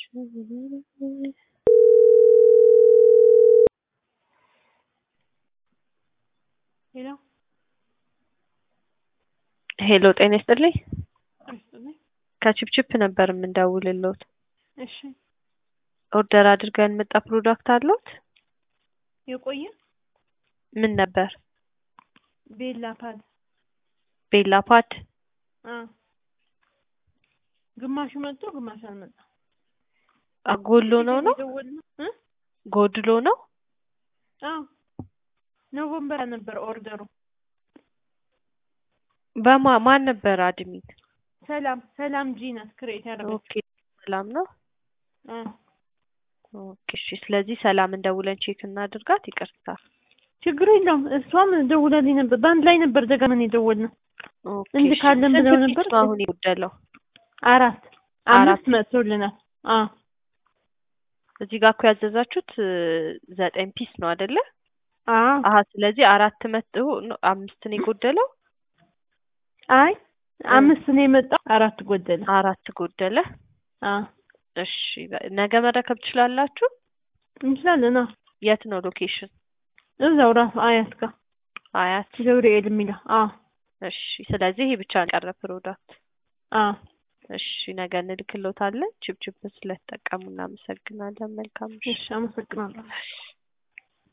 ሄሎ ሄሎ ጤና ይስጥልኝ። ይስጥልኝ። ከቺፕቺፕ ነበር የምንደውልልዎት። እሺ ኦርደር አድርገን የመጣ ፕሮዳክት አለዎት? የቆየ ምን ነበር? ቤላ ፓድ ቤላ ፓድ። አ ግማሹ መጥቶ ግማሹ አልመጣም። ጎሎ ነው ነው የደወልነው እ ጎድሎ ነው? አዎ ኖቨምበር ነበር ኦርደሩ። በማ ማን ነበር አድሚን? ሰላም ሰላም ጂ ናት ክሬት ያደረገችው። ኦኬ ሰላም ነው። አ ኦኬ እሺ። ስለዚህ ሰላም እንደውለን ቼክ እናድርጋት። ይቅርታ። ችግር የለውም። እሷም ደውላልኝ ነበር። በአንድ ላይ ነበር ደጋግመን የደወልነው። ኦኬ እንድ እሺ። ካለን ስንት ብለው ፒስ ነበር? ነው አሁን የጎደለው? አራት አራት አምስት መጥቶልናል። አ እዚህ ጋር እኮ ያዘዛችሁት እ ዘጠኝ ፒስ ነው አይደለ? አ አሀ ስለዚህ አራት መጥ ነው አምስት ነው የጎደለው? አይ አምስት ነው የመጣው፣ አራት ጎደለ። አራት ጎደለ። አ እሺ በ- ነገ መረከብ ትችላላችሁ? እንችላለን። አ የት ነው ሎኬሽን? እዛው ራሱ አያት ጋር አያት። ገብርኤል የሚለው አ እሺ ስለዚህ ይሄ ብቻ ነው የቀረ ፕሮዳክት። አ እሺ ነገ እንልክሎታለን። ችፕችፕ ስለተጠቀሙ እናመሰግናለን። መልካም ምሽት። እሺ አመሰግናለሁ።